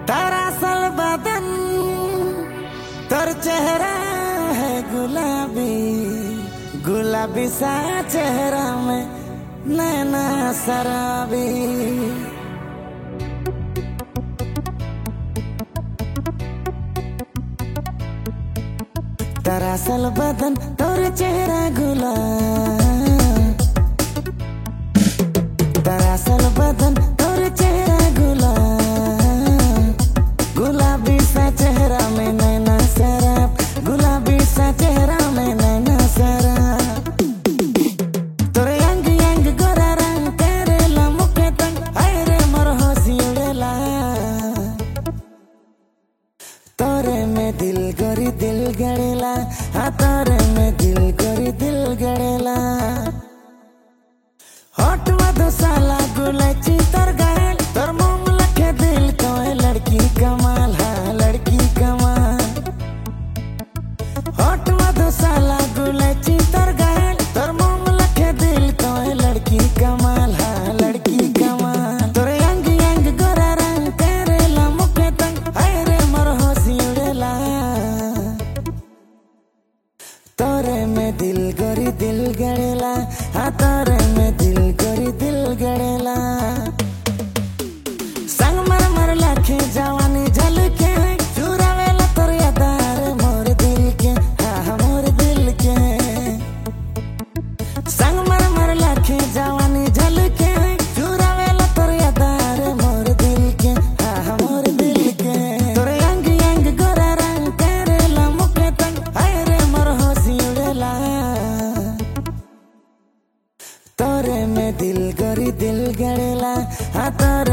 दरअसल बदन तोर चेहरा है गुलाबी गुलाबी सा चेहरा में नैना शराबी दरअसल बदन तोर चेहरा गुलाब दरअसल बदन तोर चेहरा गुलाब गुलाबी सा चेहरा में नैना शराब गुलाबी सा चेहरा में नैना शराब तोरे अंग अंग गोरा रंग करेला मुखे तंग हाय रे मोर हंसी उड़ेला तोरे में दिल गोरी दिल गड़ेला हाँ तोरे में दिल गोरी दिल गड़ेला होठ मधुशाला गुलची तोर गायल तोर मुंह लखे दिल कोई लड़की कमाल हाँ लड़की कमाल होठ मधुशाला गुलची तोर गायल तोर मुंह लखे दिल कोई लड़की कमाल हाँ लड़की कमाल तोरे अंग अंग गोरा रंग करेला मुखे तंग हाय रे मोर हंसी उड़ेला तोरे में दिल गोरी दिल गड़ेला हाँ तोरे में दिल गोरी दिल गड़ेला संग मर मर लाखे जवानी झलके चुरावेला तोर यादार मोर दिल के हाँ हाँ, मोर दिल के संग मर मर लाखे जवानी झलके चुरावेला तोर यादार मोर दिल के हाँ हाँ, मोर दिल के तोरे अंग अंग गोरा रंग करेला मुखे तंग हाय रे मोर हंसी उड़ेला तोरे में दिल गोरी दिल गड़ेला हाँ तोरे